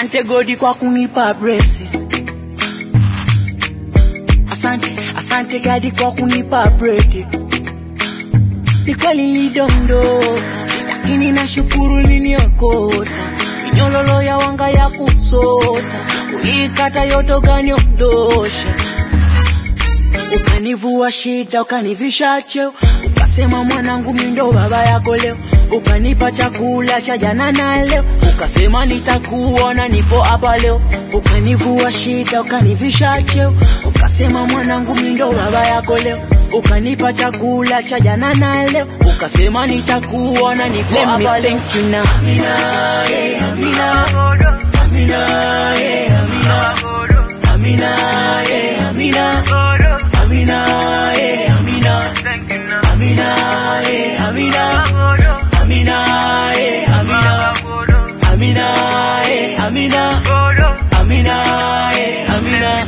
asante godi kwa kunipa blessing asante asante gadi kwa kunipa bread ni kweli nilidondoka lakini nashukuru liniokota minyololo ya wanga ya kusota ulikata yote ukaniondosha ukanivua shida ukanivisha cheo ukasema mwanangu mindo baba yako leo ukanipa chakula cha jana na leo ukasema nitakuona nipo hapa leo ukanivua shida ukanivisha cheo ukasema mwanangu mindo baba yako leo ukanipa chakula cha jana na leo ukasema nitakuona nipo hapa leo thank you now Amina, yeah, Amina. Amina, yeah, Amina. Amina, yeah, Amina. Amina, yeah, Amina. Amina, yeah, Amina. Amina, yeah, Amina. Amina, yeah, Amina. Amina, yeah, Amina.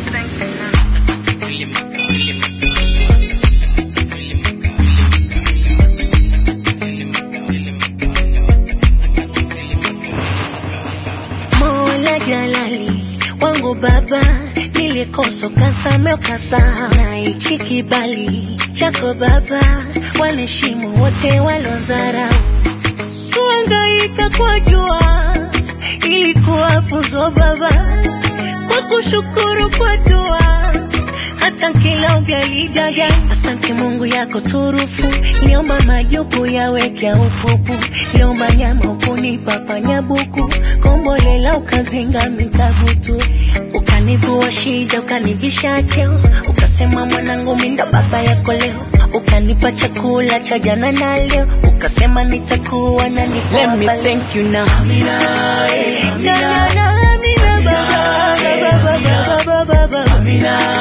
Mola Jalali wangu baba, nilikosa ukasamehe ukasahau, na hichi kibali chako baba, wanaheshimu wote walodharau. Kuhangaika kwa jua ilikuwa funzo baba, kwa kushukuru kwa dua hata kila ugalijaja. Asante Mungu yako turufu, liomba majuku yaweke upupu, liomba nyama ukunipa panyabuku, kombolela ukazinga mikabutu, ukanivua shida ukanivisha cheo, ukasema mwanangu minda baba yako leo, ukanipa chakula cha jana na leo, ukasema nitakuwa na niko Let me hapa leo. thank you now. Amina, yeah, Na, na, Amina. na, Amina, baba, baba, baba, baba, baba. Amina,